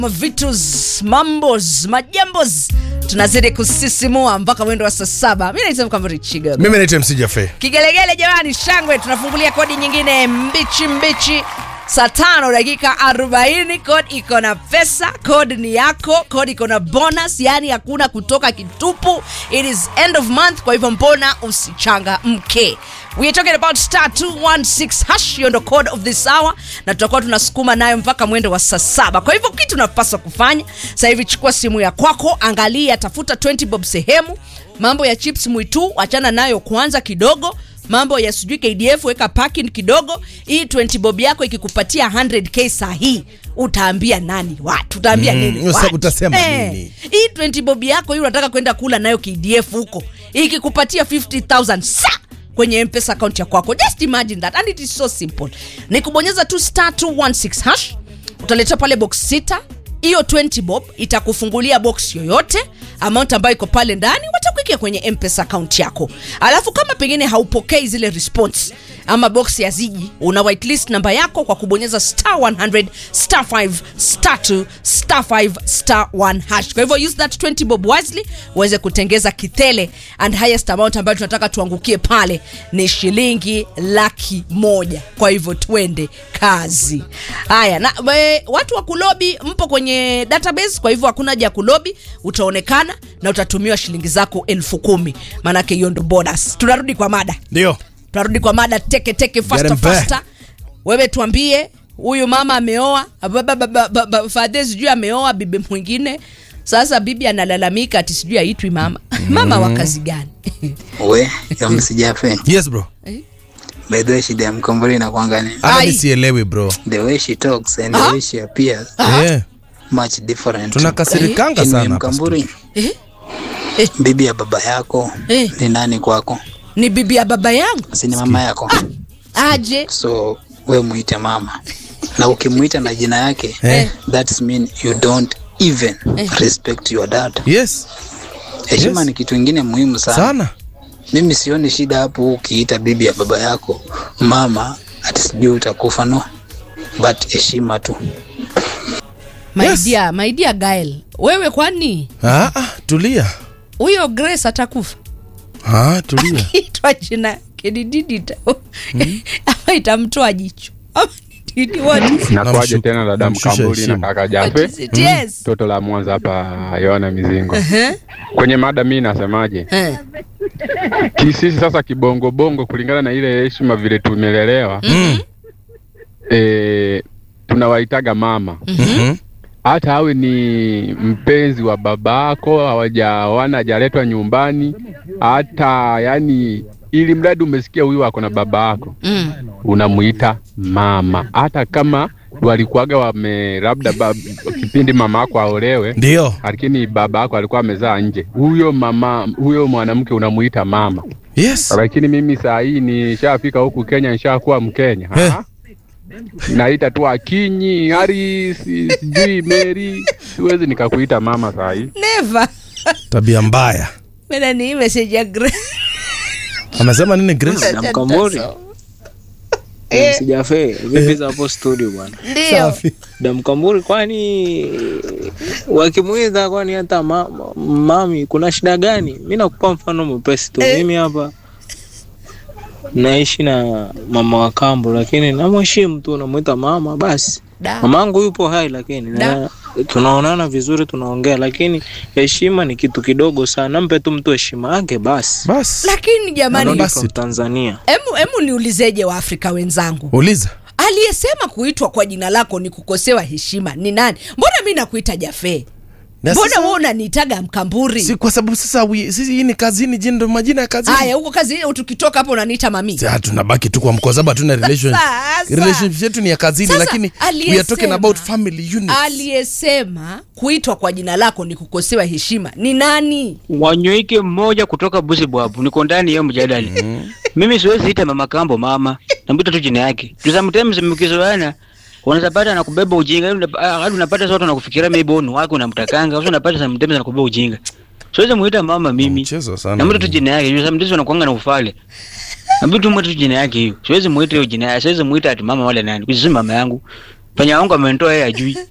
vitus mambos majambos tunazidi kusisimua mpaka mwendo wa saa saba mi naitwa mkamvuri chiga mimi naitwa mc jafe kigelegele jamani shangwe tunafungulia kodi nyingine mbichi mbichi saa tano dakika 40 kod iko na pesa kod ni yako kod iko na bonus yani hakuna kutoka kitupu it is end of month kwa hivyo mbona usichanga mke we are talking about star 216 hash hiyo ndo code of this hour na tutakuwa tunasukuma nayo mpaka mwendo wa saa saba kwa hivyo kitu unapaswa kufanya sasa hivi chukua simu ya kwako angalia tafuta 20 bob sehemu mambo ya chips mwitu achana nayo kwanza kidogo mambo ya sijui kdf weka parking kidogo hii 20 bob yako ikikupatia 100k saa hii utaambia nani watu utaambia Mm, nini usa- watu? utasema nini? hii 20 bob yako hii unataka kwenda kula nayo kdf huko ikikupatia 50000 sa kwenye mpesa account ya kwako just imagine that and it is so simple ni kubonyeza tu star 216 hash utaletea pale box sita hiyo 20 bob itakufungulia box yoyote amount ambayo iko pale ndani watakuikia kwenye mpesa account yako alafu kama pengine haupokei zile response ama box ya ziji una whitelist namba yako kwa kubonyeza star 100 star 5 star 2 star 5 star 1 hash kwa hivyo use that 20 bob wisely uweze kutengeza kithele and highest amount ambayo tunataka tuangukie pale ni shilingi laki moja kwa hivyo twende kazi haya na we, watu wa kulobi mpo kwenye database kwa hivyo hakuna haja ya kulobi utaonekana na utatumiwa shilingi zako elfu kumi maanake hiyo ndo bonus tunarudi kwa mada ndio tunarudi kwa mada teke teke fasta Get 'em back. fasta wewe tuambie huyu mama ameoa baba- baba- baba- fadhe sijui ameoa bibi mwingine sasa bibi analalamika ati sijui aitwi mama mama wa kazi gani we msijafe yes bro by the way shida ya mkombori inakwanga ni hata Ai. mi sielewi bro the way she talks and Ah. the way she appears yeah. much different tunakasirikanga Anyway, sana hapa mkamburi eh? bibi ya baba yako Eh. ni nani kwako ni bibi ya baba yangu si ni mama yako aje so we muite mama na ukimwita na jina yake Eh. that's mean you don't even respect your dad yes heshima Yes. ni kitu ingine muhimu sana. sana mimi sioni shida hapo ukiita bibi ya baba yako mama ati sijui utakufa no but heshima tu my Yes. dear my dear Gael wewe kwani ah, ah, tulia huyo Grace atakufa ah, tulia itwa jina kedididita ama itamtoa jicho Ama ni- ni what is it? Nakuaje Namshu- tena dada namshusha Mkamburi na heshima. kaka What Jafe, is it? Yes. toto la Mwanza hapa Yohana Mizingo. Eh, Kwenye mada mi nasemaje, eh. kisisi sasa kibongobongo, kulingana na ile heshima vile tumelelewa mm. e, tunawaitaga mama mm-hmm. hata awe ni mpenzi wa babako hawajawana hajaletwa nyumbani hata yani ili mradi umesikia huyu ako na baba yako Mm. unamuita mama hata kama walikuwaga wame labda ba, kipindi mama yako aolewe ndio lakini baba yako alikuwa amezaa nje huyo mama huyo mwanamke unamuita mama yes lakini mimi saa hii nishafika huku kenya nishakuwa mkenya Eh. Ha? naita tu akinyi harisi sijui meri siwezi nikakuita mama saa hii never tabia mbaya mena ni message ya Grace. amesema nini grace na mkamburi sijafe vipi za hapo studio bwana ndio safi da mkamburi kwani wakimwidha kwani hata ma, ma- mami kuna shida gani mi nakupa mfano mwepesi tu Eh. mimi hapa naishi na mama wa kambo lakini namheshimu tu namwita mama basi Da. mamangu yupo hai lakini Da. na, tunaonana vizuri tunaongea lakini heshima ni kitu kidogo sana mpe tu mtu heshima yake basi basi lakini jamani Narudi basi from tu. tanzania emu, emu niulizeje waafrika wenzangu uliza aliyesema kuitwa kwa jina lako ni kukosewa heshima ni nani mbona mi nakuita jafee Na mbona sasa- we unaniitaga mkamburi si kwa sababu sasa wi- sisi hii ni kazini jini ndo majina ya kazini haya huko kazi tukitoka hapo unaniita mami Si, ah, tunabaki tu kwa mkoa sababu hatuna relation Sasa. relationship yetu ni ya kazini Sasa, lakini we are aliyesema- talking about family unit aliyesema kuitwa kwa jina lako ni kukosewa heshima ni nani wanyoike mmoja kutoka busibwabu niko ndani ya mjadali mimi siwezi ita mama kambo mama namwita tu jina yake Juu sometimes mkizoana unaweza pata anakubeba ujinga hadi unap- hadi unapata sote unakufikiria maybe wewe ni wake unamtakanga sasa unapata sometimes anakubeba ujinga siwezi muita mama mimi Mchezo sana. namwita tu jina yake Juu sometimes wanakuanga na ufale namwita tu mwita tu jina yake hiyo siwezi muita hiyo jina yake siwezi muita ati mama wala nani kwa sababu si mama yangu panya wangu amenitoa yeye ajui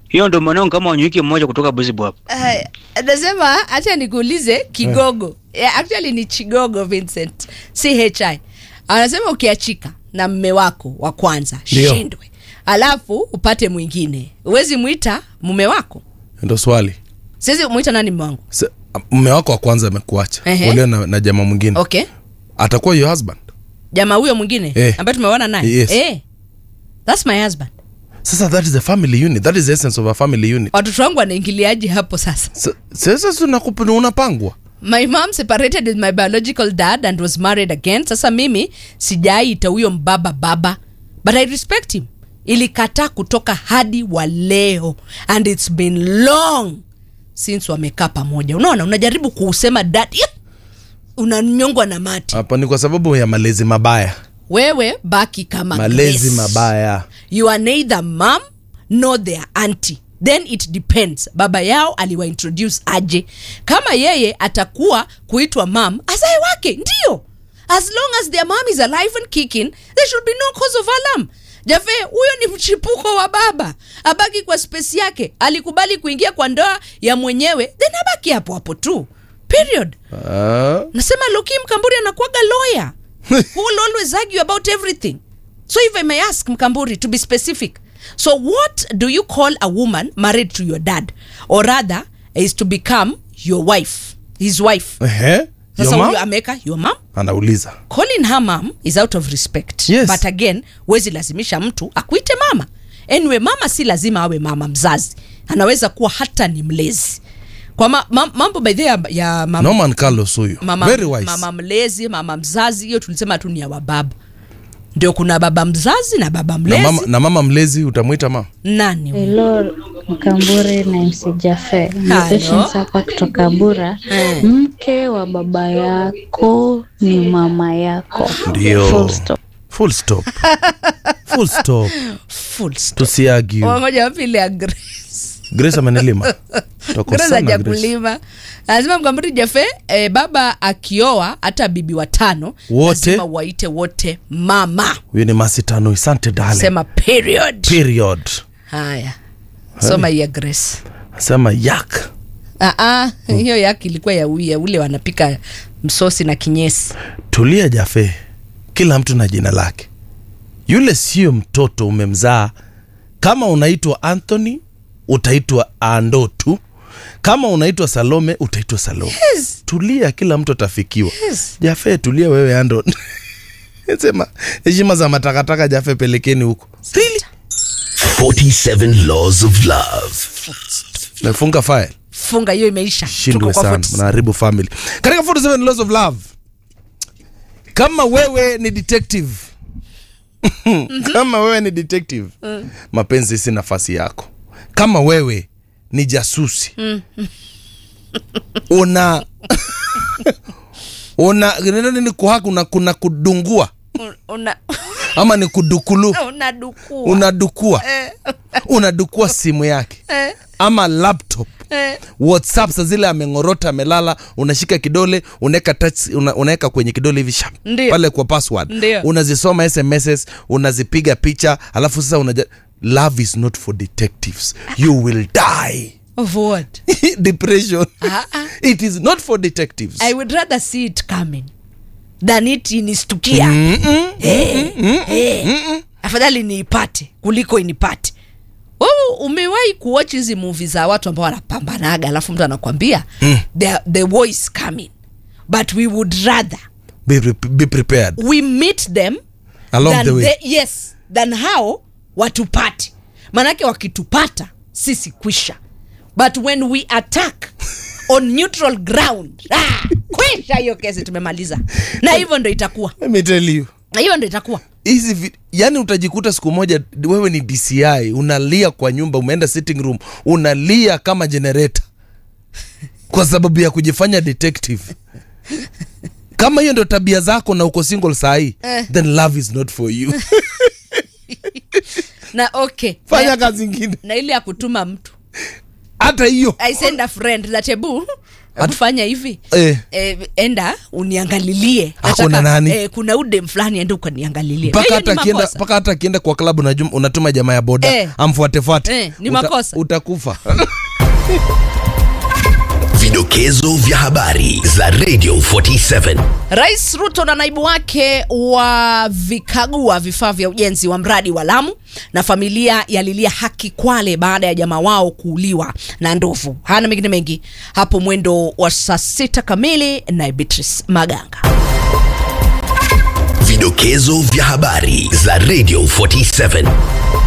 hiyo ndo mwanangu kama wanyuki mmoja kutoka buzibu hapo Aya, anasema hacha nikuulize kigogo yeah, actually ni chigogo vincent chi anasema ukiachika na mme wako wa kwanza Ndio. shindwe alafu upate mwingine huwezi mwita mume wako ndo swali siwezi mwita nani mme wangu Se- mme wako wa kwanza amekuacha Ehe. ulio na, na jamaa mwingine okay atakuwa your husband jamaa huyo mwingine Eh. ambaye tumeona naye Yes. eh, thats my husband sasa that is the family unit that is the essence of a family unit watoto wangu wanaingiliaji hapo sasa Sa- sasa si unakup- unapangwa my mom separated with my biological dad and was married again sasa mimi sijaita huyo mbaba baba but i respect him ilikataa kutoka hadi wa leo and its been long since wamekaa pamoja unaona unajaribu kuusema dad Yep! unanyongwa na mati hapa ni kwa sababu ya malezi mabaya wewe baki kama malezi Grace. mabaya you are neither mom nor their auntie then it depends baba yao aliwaintroduce aje kama yeye atakuwa kuitwa mam azae wake ndio as long as their mom is alive and kicking there should be no cause of alarm jafe huyo ni mchipuko wa baba abaki kwa space yake alikubali kuingia kwa ndoa ya mwenyewe then abaki hapo hapo tu period Ah, nasema loki mkamburi anakuaga lawyer who will always argue about everything so if i may ask mkamburi to be specific so what do you call a woman married to your dad or rather is to become your wife his wife ehe, your sasa mom? huyu ameweka your mom anauliza calling her mom is out of respect Yes. but again huwezi lazimisha mtu akuite mama anyway mama si lazima awe mama mzazi anaweza kuwa hata ni mlezi kwa ma, ma, mambo by the way ya, ya mama norman carlos huyu mama, very wise mama mlezi mama mzazi hiyo tulisema tu ni ya wababa ndio kuna baba mzazi na baba na mlezi mama, na mama mlezi utamwita mama nani huyo? Hello Mkamburi na MC Jafe. Ni Hello. Patience hapa kutoka Bura. Eh. Mke wa baba yako ni mama yako. Ndio. Full stop. full stop full stop Full stop. tusiagi Ngoja wapili ya Grace. grace amenilima Tuko Grace sana, Grace. hajakulima lazima mkamburi jafe eh, baba akioa hata bibi watano Wote? lazima waite wote mama huyu ni masitano asante dale sema period period haya soma ya grace sema yak Ah, ah, hiyo yake ilikuwa ya uya ule wanapika msosi na kinyesi tulia jafe kila mtu na jina lake yule sio mtoto umemzaa kama unaitwa anthony utaitwa ando tu kama unaitwa salome utaitwa salome Yes. tulia kila mtu atafikiwa Yes. jafe tulia wewe ando sema heshima za matakataka jafe pelekeni huko really? 47 Laws of Love. nafunga file funga hiyo imeisha shindwe Tuko kwa sana 46. mnaharibu family katika 47 laws of love kama wewe ni detective kama wewe ni detective mapenzi si nafasi yako kama wewe ni jasusi una una neno nini kuhaka una kuna kudungua una ama ni kudukulu unadukua unadukua unadukua simu yake Eh. ama laptop Eh. whatsapp sa zile ameng'orota amelala unashika kidole unaweka touch una, unaweka kwenye kidole hivi shap Ndio. pale kwa password Ndio. unazisoma sms unazipiga picha alafu sasa unaja love is not for detectives you will die of what depression Ah, ah. it is not for detectives i would rather see it coming than it inistukia Eh, eh. afadhali niipate kuliko inipate wewe umewahi kuwatch hizi movie za watu ambao wanapambanaga alafu mtu anakwambia the, the war is coming but we would rather be, pre- be prepared we meet them Along than the way. they- yes than hao watupate manake wakitupata sisi kwisha but when we attack on neutral ground ah, kwisha hiyo kesi tumemaliza na hivyo ndo itakuwa let me tell you na hivyo ndo itakuwa hizi vi- yani utajikuta siku moja wewe ni dci unalia kwa nyumba umeenda sitting room unalia kama generator kwa sababu ya kujifanya detective kama hiyo ndo tabia zako na uko single sahii Eh. then love is not for you na okay fanya na, kazi ingine na ile ya kutuma mtu hata hiyo i send a friend that ebu Hebu fanya hivi Eh. Eh, enda uniangalilie Ako Nataka- na nani? eh, kuna udem fulani enda ukaniangalilie mpaka Hiyo hata ni akienda makosa. mpaka hata akienda kwa klabu unajum- unatuma jamaa ya boda Eh. amfuatefuate Eh, ni Uta- makosa. utakufa Vidokezo vya habari za Radio 47. Rais Ruto na naibu wake wavikagua vifaa vya ujenzi wa mradi wa Lamu na familia yalilia haki Kwale baada ya jamaa wao kuuliwa na ndovu. Hana mengine mengi hapo mwendo wa saa sita kamili na Beatrice Maganga. Vidokezo vya habari za Radio 47.